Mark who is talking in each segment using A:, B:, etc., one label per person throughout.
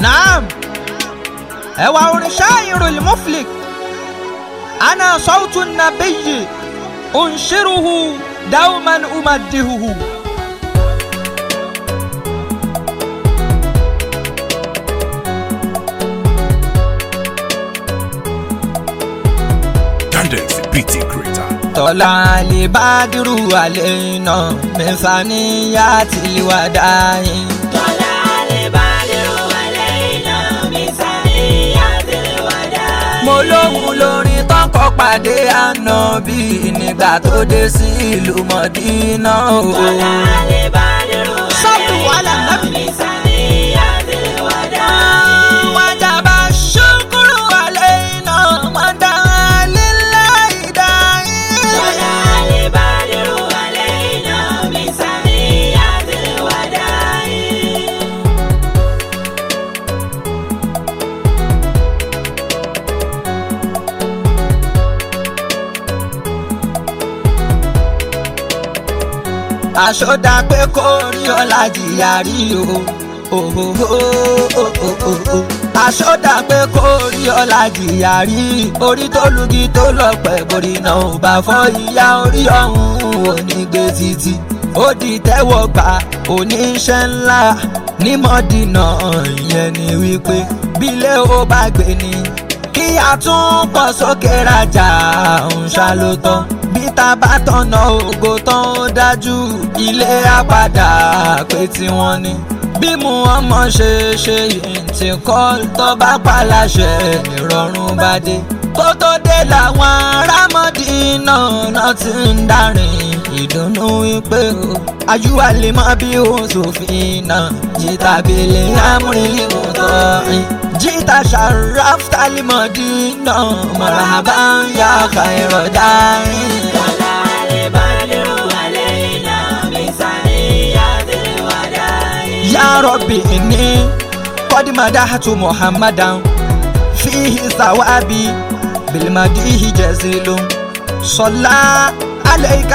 A: naam ẹwà orin ṣáàyìnrún muflik ana sọ́ọ̀tù nàbẹ́yì òǹṣirùhù dáwùmán umadihuhu.
B: Tendency PT Creator.
A: tọ́lá lè bá dúró àlẹ́ iná mẹ́fà níyà tìlíwádà yín.
C: Tọ́lá lè bá dèrò wálé iná mi sáré àtẹ̀wádà.
A: mo lóhun lórin tọkọ pàdé ànábì nígbà tó dé sí ìlú mọ̀dínà o.
C: Tọ́lá lè bá dèrò
A: Sọ́ọ̀tù wàhálà
C: wálé iná
A: nábì.
C: mi sáré àtẹ̀wádà.
A: wájàbá ṣùkúrù àlẹ́ iná mọ̀dá lílá ìdáyé.
C: Tọ́lá lè bá dèrò wálé iná mi sáré àtẹ̀wádà.
A: àṣọdá pé kó rí ọlá jìyà rí o. Ohohohohoho. àṣọdá pé kó rí ọlá jìyà rí orí tó lugi tó lọ́pẹ́ borí náà ò bá fọ́ ìyá orí ọ̀hún onígbé títí ó di tẹ́wọ́ gbà oníṣẹ́ ńlá ní mọ́dínà ìyẹn ni wípé bílẹ̀ ó bá gbé ni kí a tún pọ̀ sókè rajà ń ṣàlótọ́ bí ta bá tọ̀nà ògo tán ó dájú ilé àpàdà pé tiwọn ni bí mu ọmọ ṣe ṣe yìí ti kọ́ tó bá paláṣẹ ìrọ̀rùn bá dé kó tó dé làwọn arámọ́dínà náà ti ń darin ìdùnnú wípé o ayúwa lè má bí òun sòfin náà jìtà bèlè amúrílẹ̀ mọ́tọ́ jìtà sharaf talimọ̀dínà marhaba ya khairọ̀ dáhìn.
C: Tọ́lá lè bá dèrò wálé iná mi sáré àtẹ̀wádà.
A: يا ربي إني قد مدحت محمدا فيه ثوابي بالمديح جزيل صلى عليك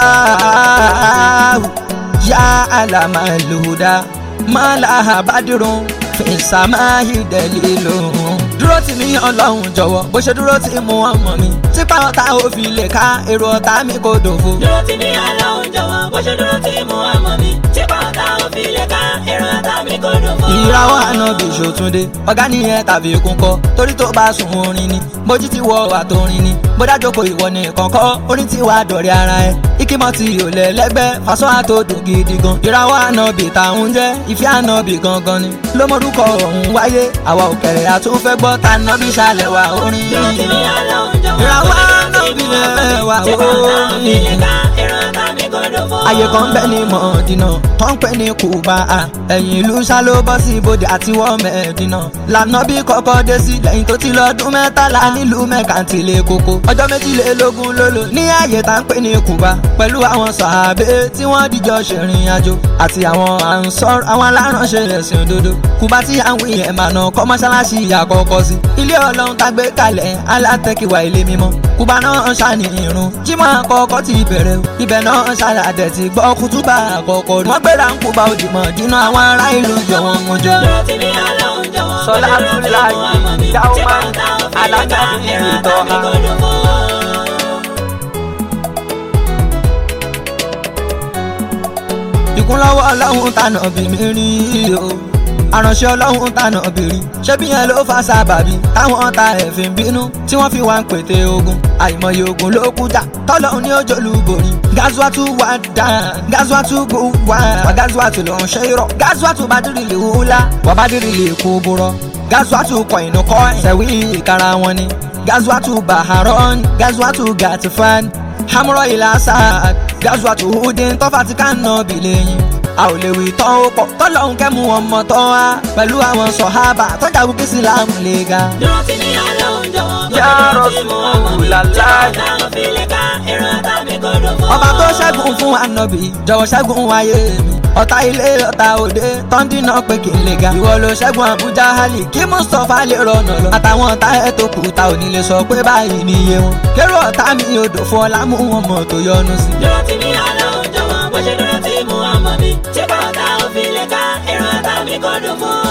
A: الله يا علم الهدى ما لها بدر في السماء دليل dúró tì mí ọlọ́run jọ̀wọ́ bó ṣe dúró tì mú ọmọ mi tipa ọ̀tá ò fi lè ká èrò ọ̀tá mi kò dòfo.
C: dúró tì mí aláwọ̀ jọ̀wọ́ bó ṣe dúró tì mú ọmọ mi tí pàtà òfin lè ká èrò ọ̀tá mi kò dùn fún.
A: ìràwọ̀ ànábì ṣòtúndé ọ̀gá nìyẹn tàbí ikún kọ́ torí tó bá sùn orin ni bójú ti wọ àtòrin ni bódà jókòó ìwọ ní kọ̀ọ̀kọ́ orin ti wà dọ̀rẹ́ ara ẹ ikímọ̀ ti ò lẹ́lẹ́gbẹ́ fàṣọ àtòdùn gidi gan ìràwọ̀ ànábì táwọn jẹ́ ìfẹ́ ànábì gangan ni ló mọ̀rúkọ ọ̀hún wáyé àwa òkèrè àtúnfẹ́ gbọ́ ta ànábì ṣàlẹ̀ wà orin
C: dúró tì mí aláwọ̀ jọ̀wọ́
A: ìràwọ̀
C: bó ṣe
A: ànábì
C: dúró tì mú ọmọ
A: lẹ̀
C: mi
A: wà
C: tí pàtà òfin lè
A: orin
C: ká èrò ọ̀tá mi kò dùn fún.
A: ayé kan bẹ́ẹ̀ ni mọ̀ọ́dínà tó ń pè ní kùbà á ẹ̀yìn ìlú ṣá ló bọ́ sí ibodè àti wọ́n mẹ́ẹ̀dínà lànà bí kọ́kọ́ dé sí lẹ́yìn tó ti lọ́dún mẹ́tàlá nílùú mẹ́kàntìlẹ̀ koko ọjọ́ méjìlélógún ló lò ní ààyè tá ń pè ní kùbà pẹ̀lú àwọn sàábé tí wọ́n dìjọ ṣèrìn àjò àti àwọn ànsọ́r àwọn aláránṣẹ́ ẹ̀sìn òdodo kùbà tí àwọn èèyàn máa nà kọ́ mọ́ṣáláṣí àkọ́kọ́ sí ilé ọlọ́run tá gbé kalẹ̀ alátẹ́kìwá ilé mímọ́ kùbà náà ṣàní irun jímọ̀ àkọ́kọ́ ti bẹ̀rẹ̀ o ibẹ̀ náà ṣàlàdẹ̀ ti gbọ́ kútúbà àkọ́kọ́ rí wọ́n gbéra ń kùbà òdìmọ̀ dínà àwọn ará ìlú jọ wọn mú jọ.
C: dúró tì mí aláwọ̀ jọ̀wọ́ bó
A: Sọlá
C: ṣe dúró tì
A: Abdullahi,
C: mú ọmọ mi tí
A: Dáúmà,
C: pàtà òfin lè ká
A: Alájà
C: èrò
A: Bíbí
C: ọ̀tá mi
A: Ìtọ́ha.
C: kò dùn fún.
A: ìkúnlọ́wọ́ ọlọ́run tànà bí mi rí o àránṣẹ́ ọlọ́run tànà bìrì ṣé bí yẹn ló fa sábàbí táwọn ọ̀tá ẹ̀fín bínú tí wọ́n fi wá ń pète ogun àìmọye ogun ló kú jà tọ́lọ́run ní ojú olúborí gazuwatu wà dá gazuwatu gbó wá wà gazuwatu ló ń ṣe irọ́ gazuwatu bá dìrì lè wúlá wà bá dìrì lè kú burọ́ gazuwatu kọ inú kọ́ ṣẹ̀wí ìkara wọn ni gazuwatu baharon gazuwatu gatifan hamurọ ilà sáàd gazuwatu hudin tọ́fà ti ká nà bí lẹ́yìn a ò lè wí tán ó pọ̀ tọ́lọ́hún kẹ́mu ọmọ tán wá pẹ̀lú àwọn sọ̀hábà tọ́jà wípé sílámù lè ga.
C: dúró tì mí aláwọ̀ jọ̀wọ́ bó
A: Ya
C: ṣe dúró tì mú ọmọ mi tí
A: Rasulallah.
C: pàtà òfin lè ká èrò ọ̀tá mi kò dùn fún.
A: ọba tó ṣẹ́gun fún ànábì jọ̀wọ́ ṣẹ́gun wáyé mi ọ̀tá ilé ọ̀tá òde tọ́ndínà pé kí n lè ga ìwọ ló ṣẹ́gun àbújá hali kí mustapha lè rọnà lọ àtàwọn ọ̀tá ẹ̀ tó kù ta ò ní lè sọ pé báyìí ni iye wọn kérò ọ̀tá mi odò fún ọlá mú wọn mọ̀ tó yọnu sí.
C: dúró tì mí aláwọ̀ jọ̀wọ́ bó ṣe dúró tì mú ọmọ mi tí pàtà òfin lè ká èrò ọ̀tá mi kò dùn fún.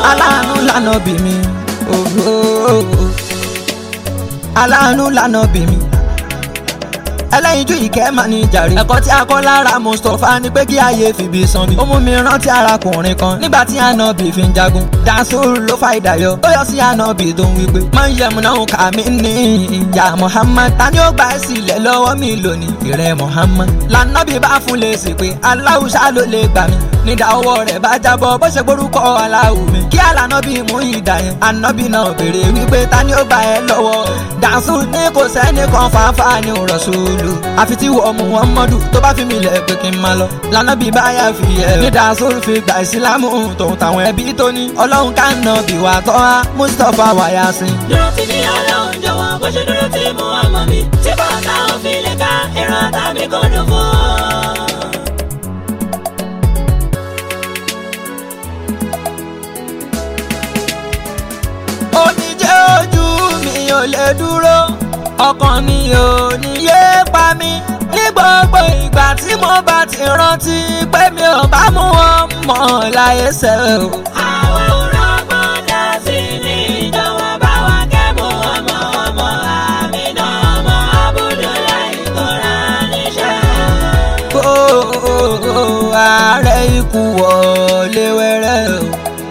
A: aláàánú lànà bí mi ooo aláàánú lànà bí mi ẹlẹ́yinjú ìkẹ́ máa ní jàre. ẹ̀kọ́ tí a kọ́ lára mustapha ni pé kí ayé fìbí san mi. ó mú mi rántí arákùnrin kan nígbà tí ànábì fi ń jagun. dansoro ló fa ìdáyọ. ó yọ sí ànábì tó ń wípé. máa ń yẹmu náà kà mí ní ìyá muhammad. ta ni ó gbà ẹ́ sílẹ̀ lọ́wọ́ mi lónìí. ìrẹ́ muhammad. lànàbì bá fún lè sì pé aláwùsá ló lè gbà mí. nídà ọwọ́ rẹ̀ bá jábọ́ bó ṣe gbórúkọ aláwù mi. kí àlànàbì mú ìdá yẹn. ànábì náà béèrè wípé ta ni ó gbà ẹ́ lọ́wọ́. dansoro ní kò sẹ́ni kan fàáfàá ní rọ̀ṣọ́lù lò àfi tí wọ́n mú wọn mọ́dù tó bá fi mi lẹ̀ pé kí n máa lọ. lànà bí báyà fi ẹ̀ ní dasoro fi gba ìsìlámù tòun táwọn ẹbí tó ní ọlọ́run ká nà bí wà tọ́ a mustapha wáyà sí.
C: dúró tí ní ọlọ́run jọ̀wọ́ bó ṣe dúró tí mo wà mọ́ mi tí bàtà òfin lè ká ẹ̀rọ àtàmì kò dùn fún.
A: omijé ojú mi ò lè dúró ọkàn mi ò ní yé pa mí ní gbogbo ìgbà tí mo bá ti rántí pé mi ò bá mú wọn mọ̀ láyé sẹ́ o.
C: àwọn òrọ̀gbọ́n dá sí ní ìjọba bá wa kẹ́mu ọmọ ọmọ àmì náà ọmọ abudulayi tó rà níṣẹ́.
A: Ó ààrẹ ikú wọlé wẹ́rẹ́ o.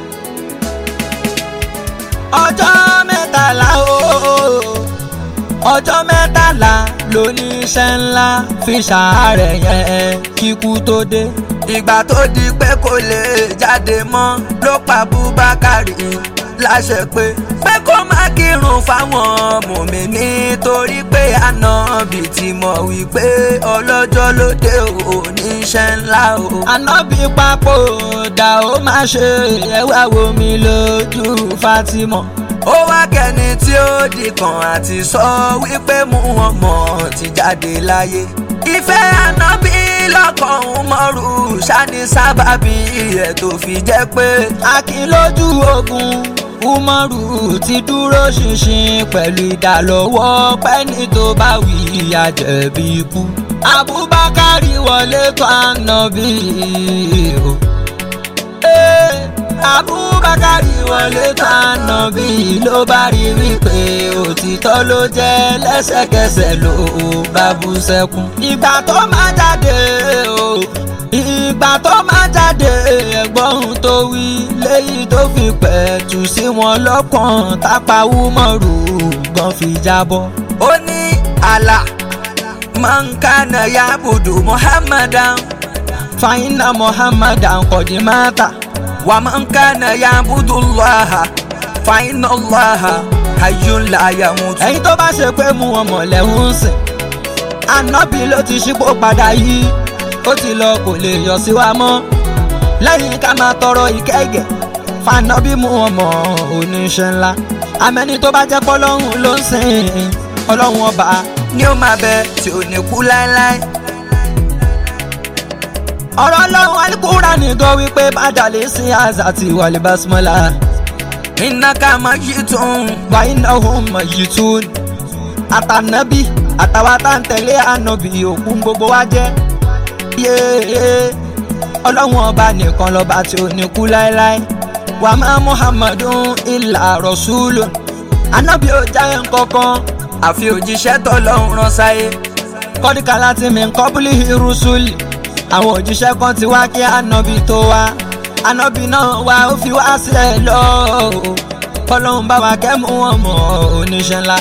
A: ọjọ́ mẹ́tàlá o ọjọ́ mẹ́tàlá lóníṣẹ́ ńlá fi ṣàárẹ̀ yẹn kíkú tó dé. ìgbà tó di pé kò lè jáde mọ́ ló pa Búbákàrí láṣẹ pé pé kó má kírun fáwọn mùmí nítorí pé ànábì ti mọ̀ wípé ọlọ́jọ́ ló dé oníṣẹ́ ńlá o. ànábì papòdà ó má ṣe ẹwà wo mi lójú Fatima ó wá kẹ́ni tí ó di kan àti sọ wípé mú wọn mọ̀ ti jáde láyé. ìfẹ́ ànábì lọ́kàn Umaru ṣáni sábàbí ẹ̀ tó fi jẹ́ pé akin lójú ogun Umaru ti dúró ṣinṣin pẹ̀lú ìdálọ́wọ́ pẹ́ni tó bá wí àjẹ̀bí ikú. Abubakar wọlé tó ànábì o. Hey abubakari wọlé tánà bí ló bá rí wípé òtítọ́ ló jẹ́ lẹ́sẹ̀kẹsẹ̀ ló bá bú sẹ́kún. ìgbà tó máa jáde o ìgbà tó máa jáde ẹ̀gbọ́n tó wí léyìí tó fi pẹ̀tù sí wọn lọ́kàn tápá wúmọ̀rù gan fi jábọ́. ó ní àlà mankana yabudu muhammadan fàyínà muhammadan kọ̀dìmátà. ومن كان يعبد الله فإن الله حي لا يموت. ẹ̀yin tó bá ṣe pé mú ọmọ lẹ́hún sìn ànábì ló ti ṣípò padà yìí ó ti lọ kò lè yọ sí wa mọ́ lẹ́yìn ká máa tọrọ ìkẹ́gẹ́ fànábì mú ọmọ oníṣẹ́ ńlá amẹ́ni tó bá jẹ́ pọ́lọ́hún ló ń sìn ọlọ́run ọba ni ó máa bẹ tí ò ní kú láéláé ọ̀rọ̀ ọlọ́run alikura nìkan wípé bàjálè sí àzà àti ìwàlẹ̀ basmọ́lá. iná ká máa yí tún wà iná òun máa yí tún. àtànábì àtàwọn àtàntẹ̀lé ànábì òkun gbogbo wa jẹ́. yéé ọlọ́run ọba nìkan lọ́ba tí ò ní kú láéláé. wà má muhammadun ilà rọ̀ṣúlù. ànábì ò jáyé nkankan àfi òjíṣẹ́ tọ́lọ́run rán sáyé. kọ́díkà láti mi kọ́bùlì irúsùlì àwọn òjíṣẹ́ kan ti wá kí ànábì tó wá ànábì náà wá ó fi wá sílẹ̀ lọ kọ́lọ́hún bá wa kẹ́mú wọn mọ̀ oníṣẹ́ ńlá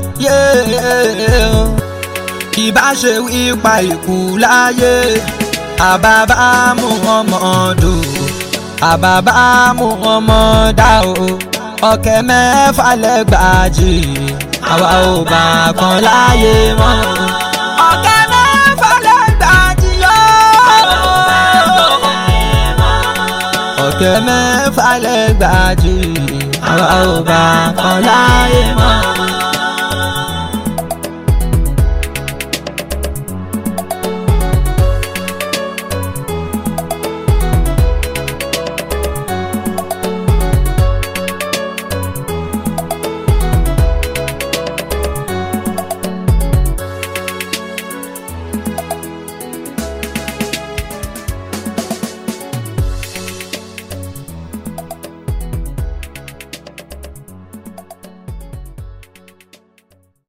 A: ìbá ṣe wípa ìkú láyé àbábá mú ọmọ dùn àbábá mú ọmọ dá o ọ̀kẹ́ mẹ́fà lẹ́gbàájì àwa ò bá kan láyé mọ́ ọ̀kẹ́ mẹ́fà lẹ́gbàájì ọ̀kẹ́ mẹ́fà lẹ́gbàájì àwa ò bá kan láyé mọ́.